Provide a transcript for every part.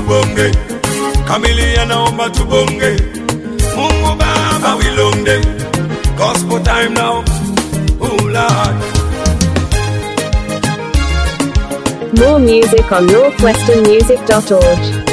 tubonge kamilia naomba tubonge mungu baba wilonde gospel time now oh lord More music on northwesternmusic.org.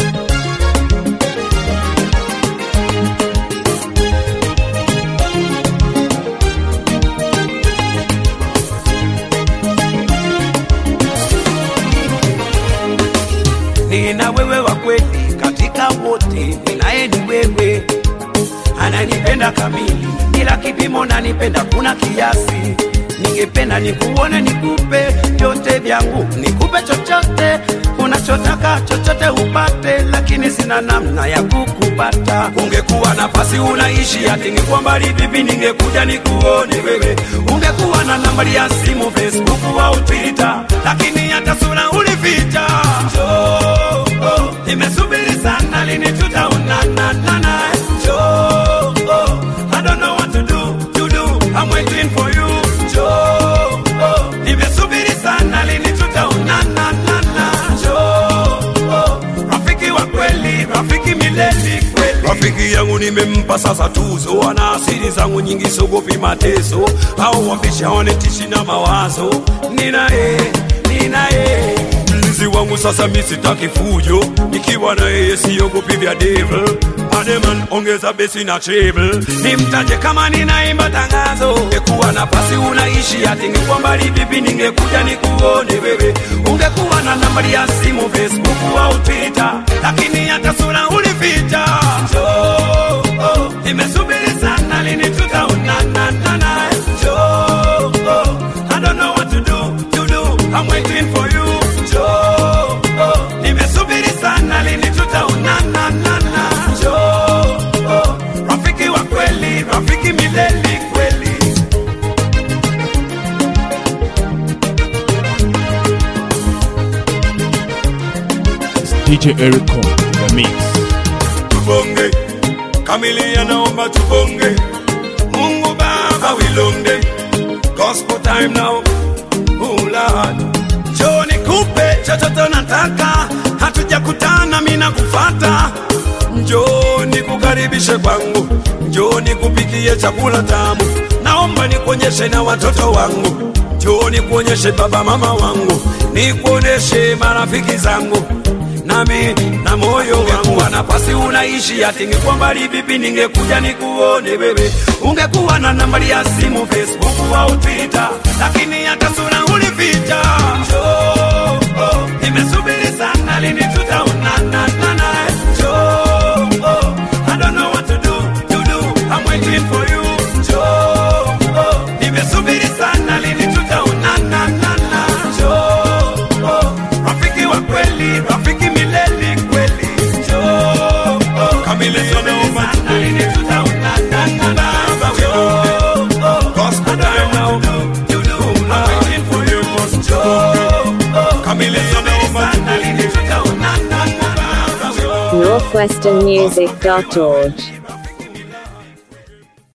nina wewe wa kweli katika wote, ninaye ni wewe, ananipenda kamili bila kipimo, nanipenda kuna kiasi. Ningependa nikuone, nikupe vyote vyangu, nikupe chochote unachotaka, chochote upate, lakini sina namna ya kukupata. Ungekuwa nafasi unaishi ati ningekuwa mbali vipi, ningekuja nikuone wewe. Ungekuwa na nambari ya simu, Facebook au Twitter, lakini hata sura ulificha. Njoo, oh, nimesubiri sana, lini tutaonana nana? Njoo, oh, I don't know what to do, to do, I'm waiting for you. Njoo, oh, nimesubiri sana, lini tutaonana nana? Njoo, oh, rafiki wa kweli, rafiki milele kweli. Rafiki yangu nimempa sasa tuzo, ana asili zangu nyingi, sogopi mateso au wambisha wanetishi na mawazo. Ninaye, ninaye mlinzi wangu sasa, mi sitaki fujo, nikiwa na yeye siogopi vya devil. Ademan ongeza besi na treble, nimtaje kama ninaimba tangazo. Ungekuwa nafasi unaishi ati ningekuwa mbali vipi, ningekuja nikuone wewe. Ungekuwa na nambari ya simu Facebook au Twitter, lakini hata sura ulificha. Njoo, oh, nimesubiri sana, lini tutaonana nana? Njoo, oh, I don't know what to do, to do, I'm waiting for you. Njoo, oh, nimesubiri sana, lini tutaonana nana? Njoo, oh, rafiki wa kweli, rafiki milele kweli. DJ Eric on the mix. tubonge kamilia naomba tubonge mungu baba wilonde gospel time now oh lord njoo nikupe chochote nataka hatujakutana mina kufata njoo nikukaribishe kwangu njoo nikupikie chakula tamu naomba nikuonyeshe na watoto wangu njoo nikuonyeshe baba mama wangu nikuoneshe marafiki zangu nami na moyo wangu wa nafasi unaishi ati ningekuwa mbali vipi ningekuja nikuone wewe ungekuwa na nambari ya simu facebook au twitter lakini hata sura ulificha Njoo, oh, nimesubiri sana lini tutaonana nana Njoo, oh, I don't know what to do, to do, I'm waiting for you Njoo, oh, nimesubiri sana lini tutaonana nana Njoo, oh, rafiki wa kweli, rafiki milele kweli. Njoo, oh, kamili naomba lini tutaonana nana Njoo, oh, gospel time now. You do, I'm waiting for you. Njoo, oh, kamili naomba lini tutaonana nana Njoo, northwesternmusic.org.